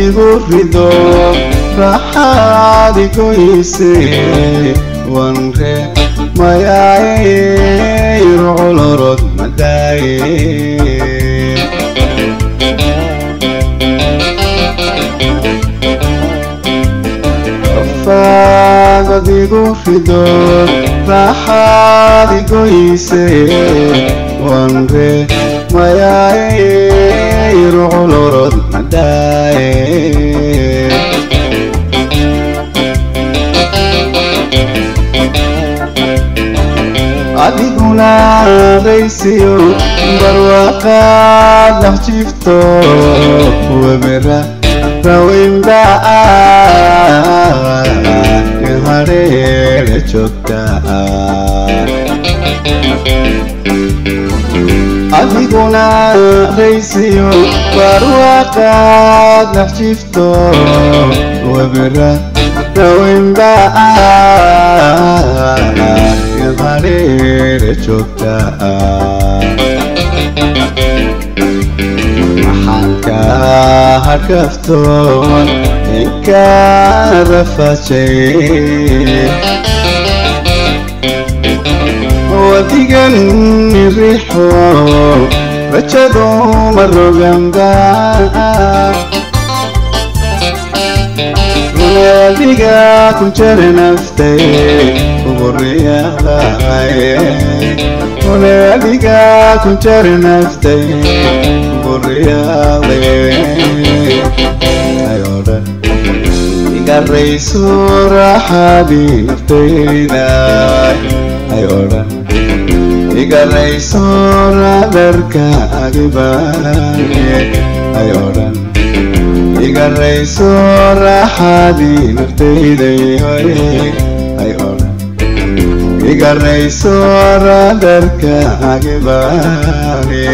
igu rido raaxaad igoyse wanre mayaaye ruculorod madaaye rafaagad igu rido raaxaad igoyse wanre mayaaye ruculorod madaaye adiguna raysiyo barwaaqaad dhex jifto webera raweynba hareere joogta adiguna raysiyo barwaaqaad dhex jifto webera raweynba hareere joogta maxaan ka harkaftoon inka rafajay wadigan rixo rajadu maroganda adiga ku jara naftay adiga ku jara naftay guriyaaayodhan igarayso raaxaadii naftayda ayodhan igarayso raadarka agibaaye ayodhan igarayso raaxaadii naftayday ayodhan igarayso raadarka agibaane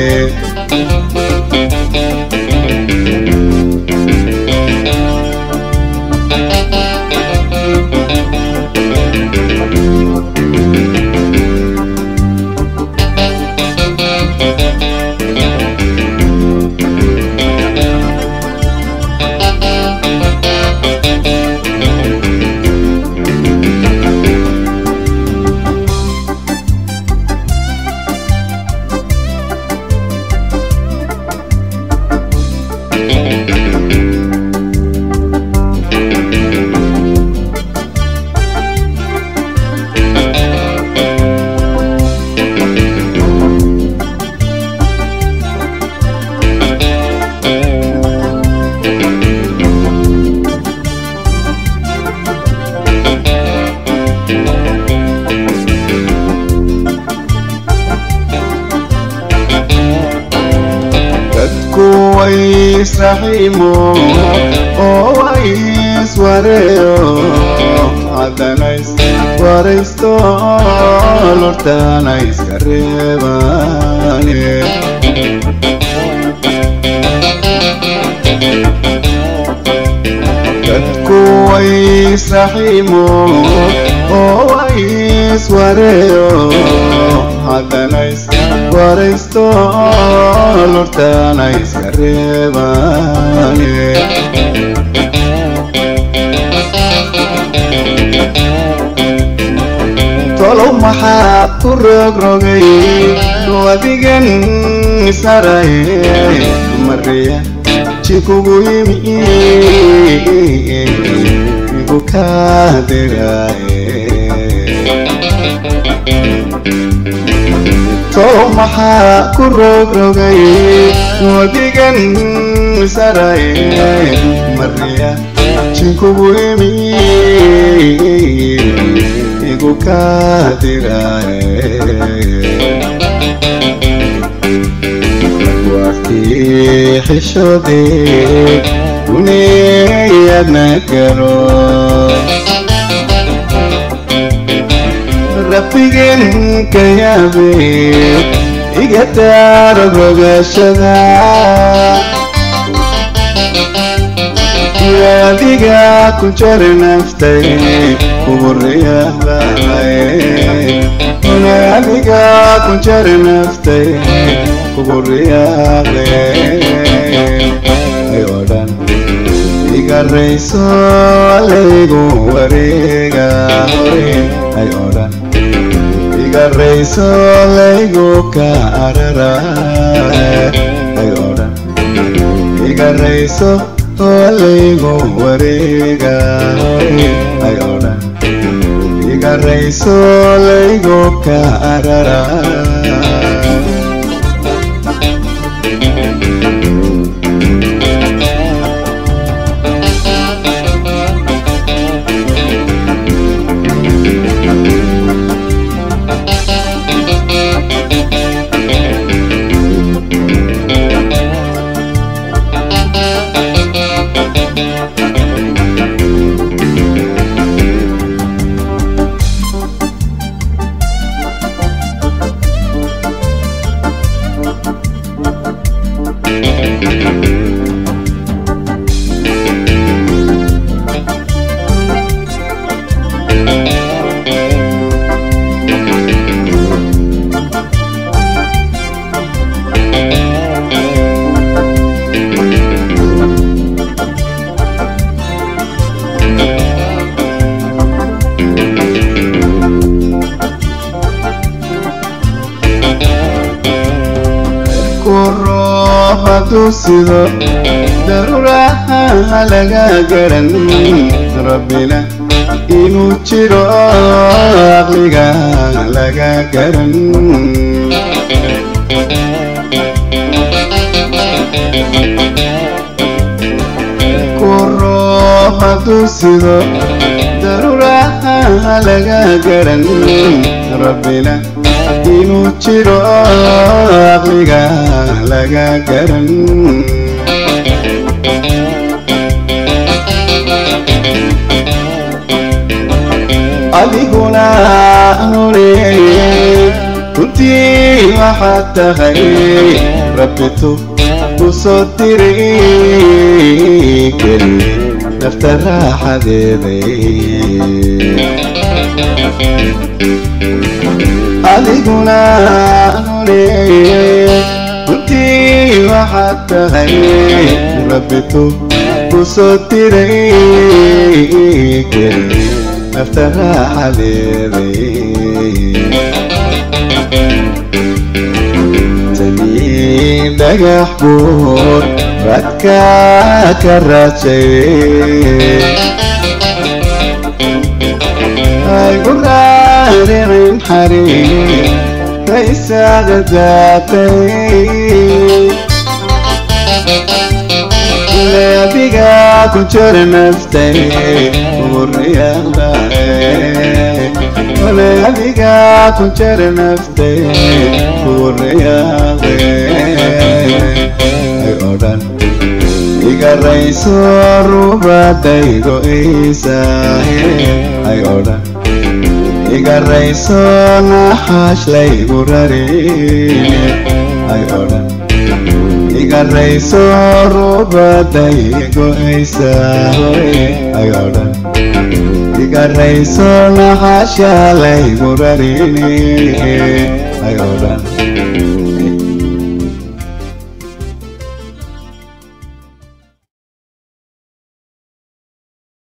israximo oo ways wareeyo haddanays waraysto lortana iska reebane dadku waysraximo oo ways wareeyo haddanays waraysto lortana iska reebane tolow maxaa ku rogrogay wadigan saray mariya jikugu yimi igu kaadiraye tolow maxaa ku rogrogay wadigan saray mariya jikugu yimi igu kaadiraye waqtii xishoodee duniyadna garo rabbigen ka yaabe iga daaro rogashada adiga ku jar naftay kugu riyaaqaye adiga ku jar naftay kugu riyaaqe ay oo dhan igarayso laygu wareega hore ay odhan igarayso laygu ka arara ay odhan igarayso laygu wareega hore ay odhan igarayso laygu ka arara sido daruuraha laga garan rabbina inuu jiro aqliga laga garan kuro hadduu sido daruuraha laga garan rabbina inuu jiro aqliga laga garan adiguna nureeye runtii waxaad tahay rabbitu ku soo diray keli nafta raaxadeeday adiguna nureeye runtii waxaad tahay rabbitu ku soo diray keli nafta raaxadeeday tanii dhagax buur radka ka raajay aygu raaricin xariir raysaada daatay adiga ku jira naftay uriyaaqdae adiga ku jira naftay uriyaaqde ay odhan igarayso rubadaygo isaahe ay odhan igarayso naxaash laygu rarine ay odhan igarayso rubadaygo isaahoy ay odhan igarayso naxaasha laygu rarine ay odhan